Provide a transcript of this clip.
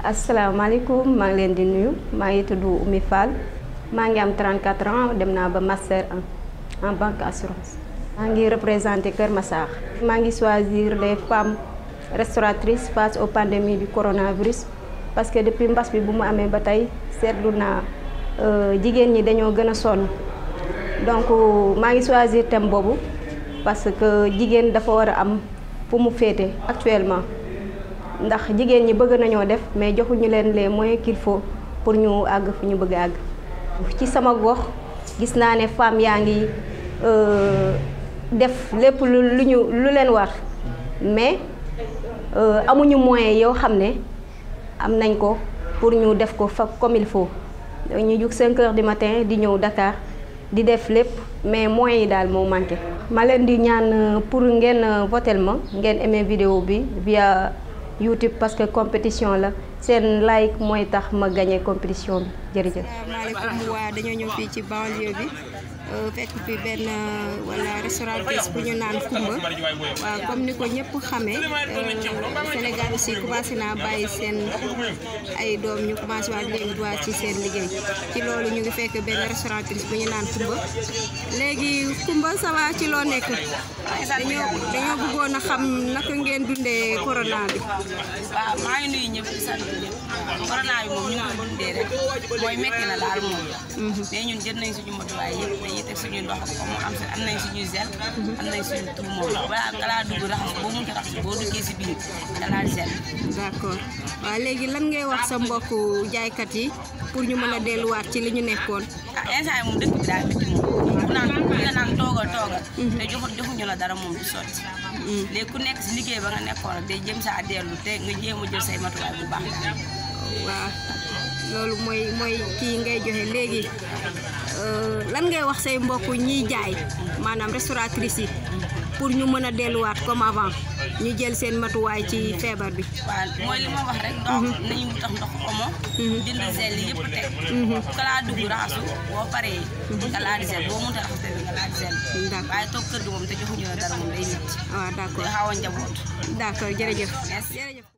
asalaamaaleykum maa ngi leen di nuyu maa ngi tudd Oumy Fall maa ngi am 34 ans dem naa ba master 1 en banque assurance. maa ngi représenté Kër Massar. maa ngi choisir les femmes restauratrices face aux pandémies du coronavirus parce que depuis mbas bi bu mu amee ba tey seetlu naa jigéen ñi dañoo gën a sonn donc maa ngi choisir thème boobu parce que jigéen dafa war a am fu mu féete actuellement. ndax jigéen ñi bëgg nañoo def mais joxuñu leen les moyens qu'il faut pour ñu àgg fi ñu bëgg a àgg ci sama gox gis naa ne femmes yaa ngi def lépp lu lu ñu lu leen war mais amuñu moyens yoo xam ne am nañ ko pour ñu def ko fa comme il faut ñu jug 5 heures du matin di ñëw Dakar di def lépp mais moyens yi daal moo manqué. ma leen di ñaan pour ngeen votel ma ngeen aimé vidéo bi via. YouTube parce que compétition la seen like mooy tax ma gagné compétition bi jërëjëf. asalaamaaleykum waa dañoo ñëw fii ci banlieue bi fekk fi benn wala restauratrice bu ñu naan Kumba waaw comme ni ko ñëpp xamee Sénégal aussi commencé naa bàyyi seen ay doom ñu commencé waat léegi waa ci seen liggéey ci loolu ñu ngi fekk benn restauratrice bu ñu naan Kumba léegi Kumba ça va ci loo nekk dañoo dañoo bëggoon a xam naka ngeen dundee corona bi. waaw maa ngi nuyu ñëpp di sant ñëpp corona bi moom ñu ngi ko dundee rek mooy metti na daal moom. mais ñun jël nañ suñu matuwaay yëpp dañuy teg suñu ndox comme am am nañ suñu gel. am nañ suñu tur moom balaa nga laa dugg raxas boo mënta raxas boo duggee si biir da laa gel. d'accord waaw léegi lan ngay wax sa mbokku jaaykat yi pour ñu mën a delluwaat ci li ñu nekkoon. ah instant yii moom dëkk bi daal métti moom. ku naan ku nga naan toogal toogal. te joxu joxuñu la dara moom du sotti. léegi ku nekk si liggéey ba nga nekkoon day jëm saa dellu te nga jéem a jël say matuwaay bu baax daal. waaw loolu mooy mooy kii ngay joxe léegi lan ngay wax say mbokk ñiy jaay maanaam restauratrice yi pour ñu mën a delluwaat comme avant ñu jël seen matuwaay ci feebar bi. waaw mooy li ma wax rek. ndox nañu wutax ndox omo. jënd gel yëpp teg. kalaa dugg raxasu boo paree. nga laal di gel boo mënta raxas tamit nga laal di gel. d'accord waaye toog kër gi moom te joxuñu la dara moom day métti. waaw d'accord day xaw a njaboot. d'accord jërëjëf. merci jërëjëf.